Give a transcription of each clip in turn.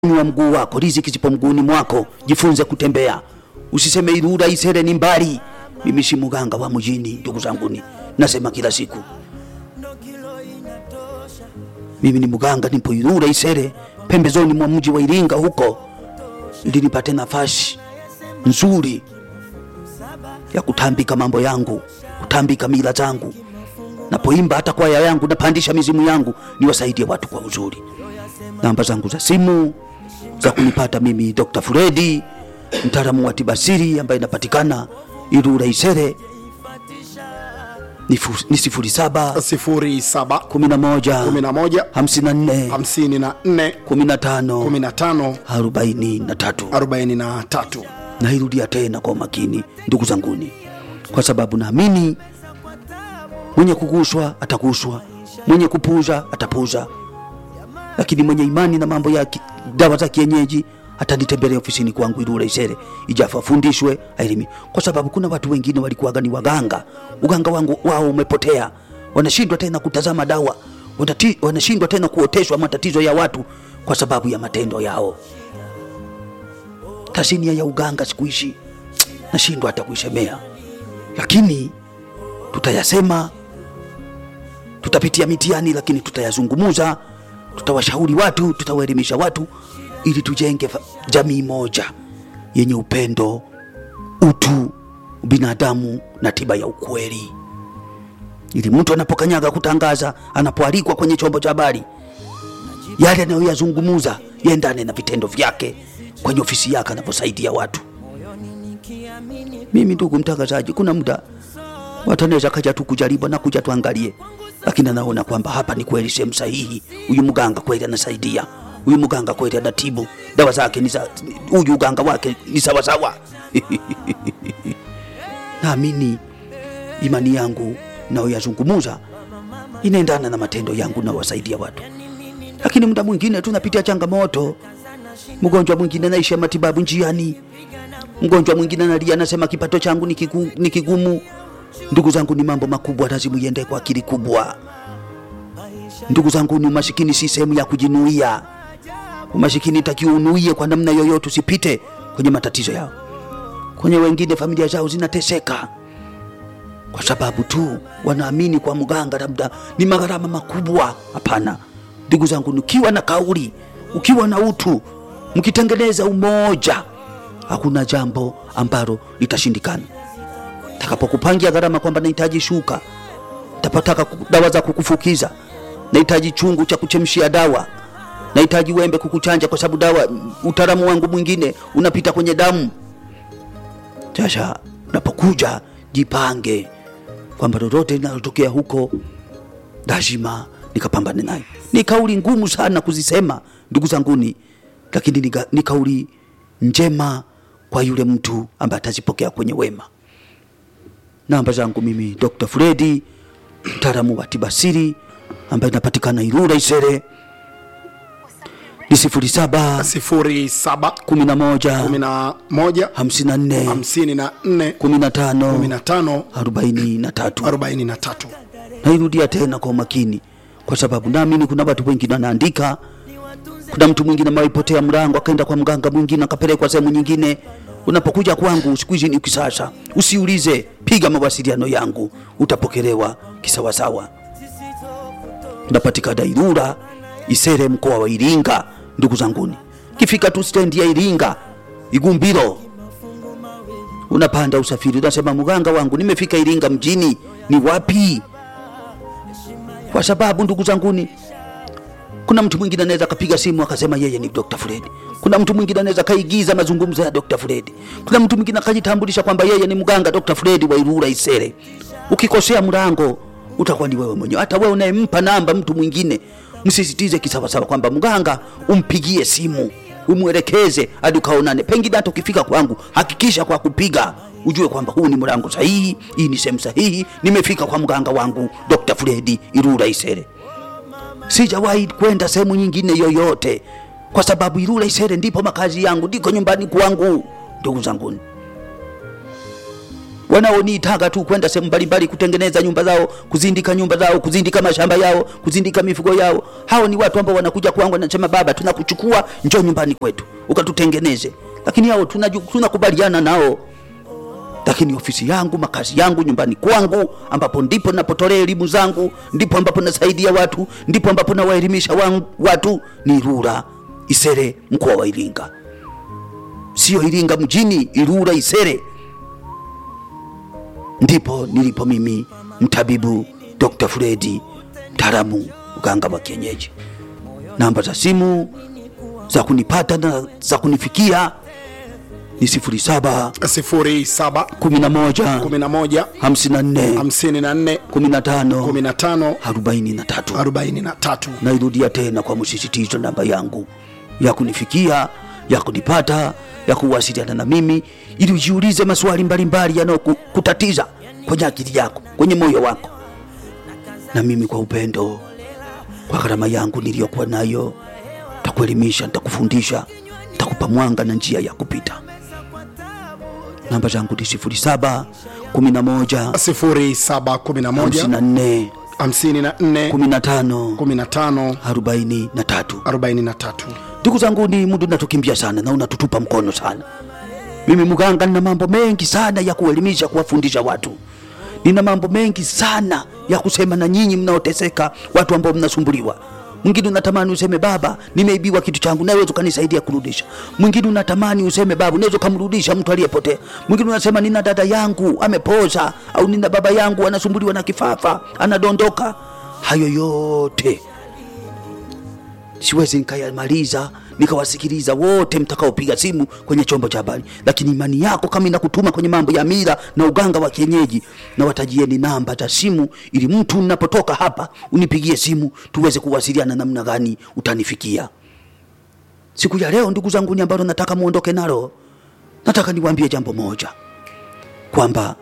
wa mguu wako, riziki zipo mguuni mwako. Jifunze kutembea, usiseme Ilula Isere ni mbali. Mimi si mganga wa mjini, ndugu zanguni, nasema kila siku mimi ni mganga, nipo Ilula Isere, pembezoni mwa mji wa Iringa huko, ili nipate nafasi nzuri ya kutambika mambo yangu, kutambika mila zangu. Napoimba hata kwaya yangu, napandisha mizimu yangu, niwasaidie watu kwa uzuri. Namba zangu za simu za kunipata mimi Dr. Fredi, mtaalamu wa tibasiri ambaye inapatikana Ilula Isere ni fu- ni sifuri saba sifuri saba kumi na moja kumi na moja hamsini na nne hamsini na nne kumi na tano kumi na tano arobaini na tatu. arobaini na tatu. Nairudia tena kwa makini, ndugu zanguni, kwa sababu naamini mwenye kuguswa ataguswa, mwenye kupuza atapuza, lakini mwenye imani na mambo ya ki- dawa za kienyeji atanitembelea ofisini kwangu Ilula Isere, ijafu afundishwe ailimi, kwa sababu kuna watu wengine walikuwaga ni waganga, uganga wangu wao umepotea, wanashindwa tena kutazama dawa, wanati- wanashindwa tena kuoteshwa matatizo ya watu kwa sababu ya matendo yao tasnia ya uganga siku hizi nashindwa hata kuisemea, lakini tutayasema, tutapitia mitihani, lakini tutayazungumuza, tutawashauri watu, tutawaelimisha watu ili tujenge fa- jamii moja yenye upendo, utu, binadamu na tiba ya ukweli, ili mtu anapokanyaga kutangaza, anapoalikwa kwenye chombo cha habari yale anayoyazungumuza yaendane na vitendo vyake kwenye ofisi yake anaposaidia watu. Mimi ndugu mtangazaji, kuna muda watu anaweza kaja tu kujaribu na kuja tuangalie, lakini anaona kwamba hapa ni kweli sehemu sahihi, huyu mganga kweli anasaidia, huyu mganga kweli anatibu, dawa zake ni za huyu uganga wake ni sawasawa. Naamini imani yangu nayoyazungumuza inaendana na matendo yangu na wasaidia watu lakini muda mwingine tunapitia changamoto. Mgonjwa mwingine naisha matibabu njiani, mgonjwa mwingine analia, anasema kipato changu ni kigu- ni kigumu. Ndugu zangu, ni mambo makubwa, lazima iende kwa akili kubwa. Ndugu zangu, ni umasikini si sehemu ya kujinuia. Umasikini takiwa unuie kwa namna yoyote, usipite kwenye matatizo yao. Kwenye wengine familia zao zinateseka kwa sababu tu wanaamini kwa mganga labda ni magharama makubwa. Hapana ndugu zangu, ukiwa na kauli, ukiwa na utu, mkitengeneza umoja, hakuna jambo ambalo litashindikana. Takapokupangia gharama kwamba nahitaji shuka, tapataka ku- dawa za kukufukiza, nahitaji chungu cha kuchemshia dawa, nahitaji wembe kukuchanja, kwa sababu dawa, utaalamu wangu mwingine unapita kwenye damu. Sasa unapokuja jipange kwamba lolote linalotokea huko lazima nikapambane nayo. Ni kauli ngumu sana kuzisema ndugu zanguni, lakini ni, ga- ni kauli njema kwa yule mtu ambaye atazipokea kwenye wema. Namba zangu mimi Dr. Fredi, mtaalamu wa tibasiri ambaye inapatikana Ilula Isere, ni sifuri saba sifuri saba kumi na moja kumi na moja hamsini na nne hamsini na nne kumi na tano kumi na tano arobaini na tatu. arobaini na tatu. nairudia tena kwa umakini, kwa sababu naamini kuna watu wengine wanaandika. Kuna mtu mwingine ameipotea mlango akaenda kwa mganga mwingine akapelekwa sehemu nyingine. Unapokuja kwangu siku hizi ni kisasa, usiulize, piga mawasiliano yangu, utapokelewa kisawasawa. Napatikana Ilula Isere, mkoa wa Iringa. Ndugu zanguni, kifika tu stendi ya Iringa Igumbiro, unapanda usafiri, unasema mganga wangu, nimefika Iringa mjini, ni wapi? kwa sababu ndugu zanguni, kuna mtu mwingine anaweza akapiga simu akasema yeye ni Dr. Fred. Kuna mtu mwingine anaweza kaigiza mazungumzo ya Dr. Fred. Kuna mtu mwingine akajitambulisha kwamba yeye ni mganga Dr. Fred wa Ilula Isere. Ukikosea mlango utakuwa ni wewe mwenyewe. Hata wewe unayempa namba mtu mwingine, msisitize kisawasawa kwamba mganga umpigie simu umwelekeze hadi ukaonane. Pengine hata ukifika kwangu, hakikisha kwa kupiga ujue kwamba huu ni mlango sahihi, hii ni sehemu sahihi, nimefika kwa mganga wangu Dr. Fredi Ilula Isere. Sijawahi kwenda sehemu nyingine yoyote, kwa sababu Ilula Isere ndipo makazi yangu, ndiko nyumbani kwangu. Ndugu zanguni, wanaonitaka tu kwenda sehemu mbalimbali kutengeneza nyumba zao, kuzindika nyumba zao, kuzindika mashamba yao, kuzindika mifugo yao. Hao ni watu ambao wanakuja kwangu wanasema, baba, tunakuchukua njoo nyumbani kwetu ukatutengeneze. Lakini hao tunaju- tunakubaliana nao lakini ofisi yangu, makazi yangu, nyumbani kwangu, ambapo ndipo napotolea elimu zangu, ndipo ambapo nasaidia watu, ndipo ambapo nawaelimisha wangu- watu ni Ilula Isere, mkoa wa Iringa, sio Iringa mjini, Ilula Isere ndipo nilipo mimi, mtabibu Dr. Fredi, mtaalamu mganga wa kienyeji. Namba za simu za kunipata na za kunifikia ni sifuri saba sifuri saba kumi na moja kumi na moja hamsini na nne hamsini na nne kumi na tano kumi na tano arobaini na tatu. arobaini na tatu Nairudia tena kwa msisitizo, namba yangu ya kunifikia, ya kunipata, ya kuwasiliana na mimi, ili ujiulize maswali mbalimbali yanayokutatiza kwenye akili yako, kwenye moyo wako, na mimi kwa upendo, kwa gharama yangu niliyokuwa nayo, nitakuelimisha, nitakufundisha, nitakupa mwanga na njia ya kupita. Namba zangu ni sifuri saba kumi na moja sifuri saba kumi na hamsini moja na nne hamsini na nne kumi na tano kumi na tano arobaini na tatu. arobaini na tatu Ndugu zangu, ni muda unatukimbia sana na unatutupa mkono sana. Mimi mganga, nina mambo mengi sana ya kuelimisha, kuwafundisha watu. Nina mambo mengi sana ya kusema na nyinyi mnaoteseka, watu ambao mnasumbuliwa. Mwingine unatamani useme baba, nimeibiwa kitu changu, naweza ukanisaidia kurudisha. Mwingine unatamani useme baba, unaweza ukamrudisha mtu aliyepotea. Mwingine unasema nina dada yangu amepoza, au nina baba yangu anasumbuliwa na kifafa, anadondoka. Hayo yote siwezi nikayamaliza nikawasikiliza wote mtakaopiga simu kwenye chombo cha habari, lakini imani yako kama inakutuma kwenye mambo ya mila na uganga wa kienyeji, na watajieni namba za simu, ili mtu ninapotoka hapa unipigie simu tuweze kuwasiliana namna gani utanifikia. Siku ya leo, ndugu zangu, ni ambalo nataka muondoke nalo, nataka niwaambie jambo moja kwamba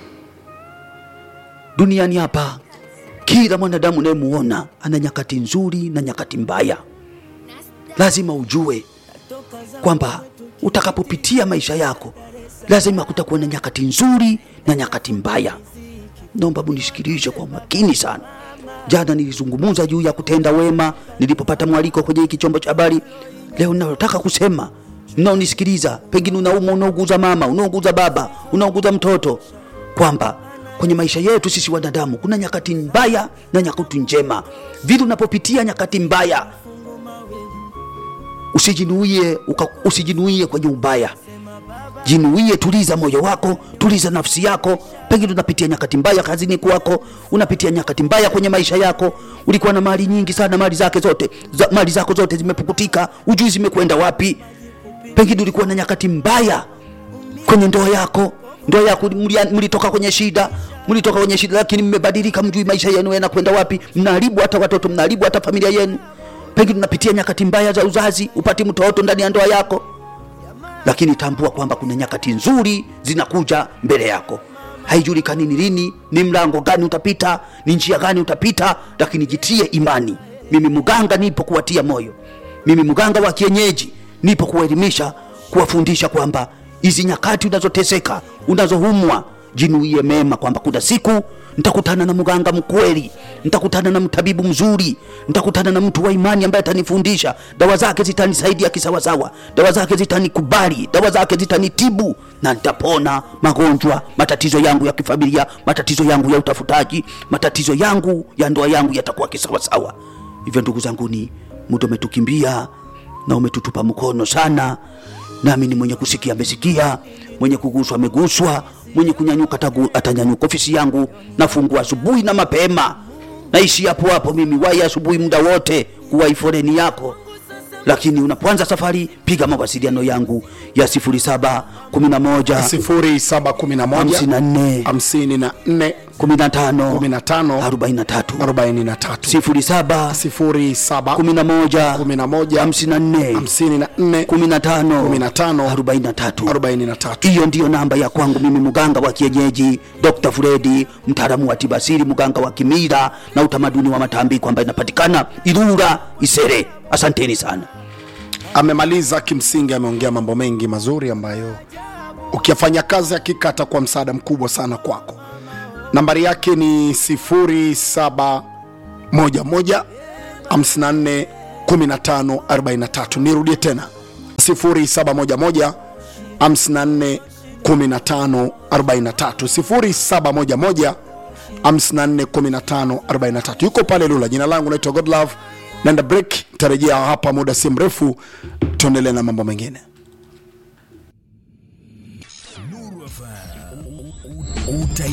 duniani hapa kila mwanadamu unayemuona ana nyakati nzuri na nyakati mbaya. Lazima ujue kwamba utakapopitia maisha yako lazima kutakuwa na nyakati nzuri na nyakati mbaya. Naomba munisikilize kwa makini sana. Jana nilizungumza juu ya kutenda wema nilipopata mwaliko kwenye hiki chombo cha habari. Leo ninalotaka kusema, mnaonisikiliza, pengine unaumwa, unauguza mama, unauguza baba, unauguza mtoto, kwamba kwenye maisha yetu sisi wanadamu kuna nyakati mbaya na nyakati njema. Vile unapopitia nyakati mbaya, usijinuie uka, usijinuie kwenye ubaya jinuie, tuliza moyo wako, tuliza nafsi yako. Pengine unapitia nyakati mbaya kazini kwako, unapitia nyakati mbaya kwenye maisha yako. Ulikuwa na mali nyingi sana, mali zake zote za, mali zako zote zimepukutika, ujui zimekwenda wapi. Pengine ulikuwa na nyakati mbaya kwenye ndoa yako, ndoa yako mlia- mlitoka kwenye shida, mlitoka kwenye shida, lakini mmebadilika, mjui maisha yenu yanakwenda wapi. Mnaharibu hata watoto, mnaharibu hata familia yenu. Pengine unapitia nyakati mbaya za uzazi, upati mtoto ndani ya ndoa yako lakini tambua kwamba kuna nyakati nzuri zinakuja mbele yako. Haijulikani ni lini, ni mlango gani utapita, ni njia gani utapita, lakini jitie imani. Mimi mganga nipo kuwatia moyo, mimi mganga wa kienyeji nipo kuwaelimisha, kuwafundisha kwamba hizi nyakati unazoteseka, unazohumwa, jinuie mema kwamba kuna siku nitakutana na mganga mkweli, nitakutana na mtabibu mzuri, nitakutana na mtu wa imani ambaye atanifundisha dawa zake zitanisaidia kisawasawa, dawa zake zitanikubali, dawa zake zitanitibu na nitapona magonjwa, matatizo yangu ya kifamilia, matatizo yangu ya utafutaji, matatizo yangu ya ndoa yangu yatakuwa kisawasawa. Hivyo ndugu zanguni, muda umetukimbia na umetutupa mkono sana, nami ni mwenye kusikia amesikia, mwenye kuguswa ameguswa, mwenye kunyanyuka atagu- atanyanyuka. Ofisi yangu nafungua asubuhi na mapema, naishi hapo hapo mimi, wai asubuhi muda wote kuwai foleni yako lakini unapoanza safari piga mawasiliano yangu ya 07 11 sifuri saba kumi na moja 54 hamsini na nne 15 kumi na tano 43 arobaini na tatu 07 sifuri saba 11 kumi na moja 54 hamsini na nne 15 15 43 arobaini na tatu hiyo ndiyo namba ya kwangu mimi mganga wa kienyeji Dr. Fredi mtaalamu wa tibasiri mganga wa kimila na utamaduni wa matambiko ambayo inapatikana Ilula Isere asanteni sana amemaliza kimsingi ameongea mambo mengi mazuri ambayo ukiyafanya kazi hakika atakuwa msaada mkubwa sana kwako nambari yake ni 0711 54 15 43 nirudie tena 0711 54 15 43 0711 54 15 43 yuko pale lula jina langu naitwa godlove naenda break tarejea hapa muda si mrefu tuendelee na mambo mengine Uta